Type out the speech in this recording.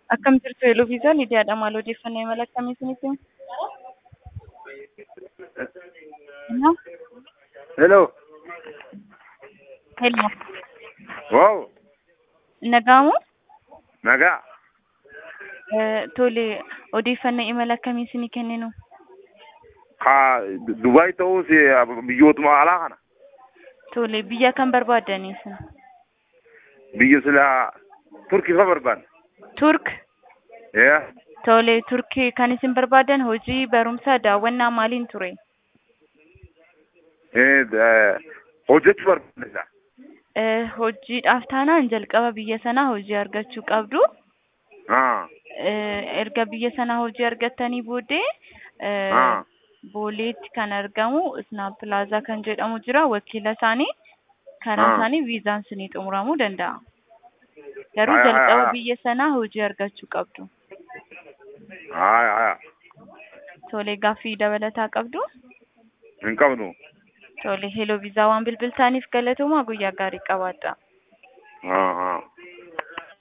Akkam jirtu Eloviisaa Lidiyaadha. Maal odeeffannoo imala akkamii isinitti himu? Hello? Hello. Hello. Wow. Nagaamu? Nagaa. Eh, Tole, odeeffannoo imala akkamii isinii kenninu? Ka Dubaay ta'uus biyyootuma alaa kana. Tole, biyya kam barbaadanii isin? Biyya sila Turkii fa barbaanna. Turk? Yeah. Tole, Turkii kan isin barbaadan hojii barumsaa daawwannaa maaliin ture? Eh, da- hojjechuu barbaanna. Eh, hojiidhaaf taanaan jalqaba biyya sanaa hojii argachuu qabdu. Ah. Eh, erga biyya sanaa hojii argattanii booddee eh, Ah. booleetti kan argamu Isnaap Pilaazaa kan jedhamu jira. Wakiila isaanii karaa Ah. isaanii viizaan isinii xumuramuu danda'a. Garuu Aya, aya, jalqaba aya. biyya sanaa hojii argachuu qabdu. Aya, aya. Tole gaaffii dabalataa qabdu. Hin qabnu. Tole heloo viizaa waan bilbiltaniif galatoomaa guyyaa gaarii qabaadha. Ah, ah.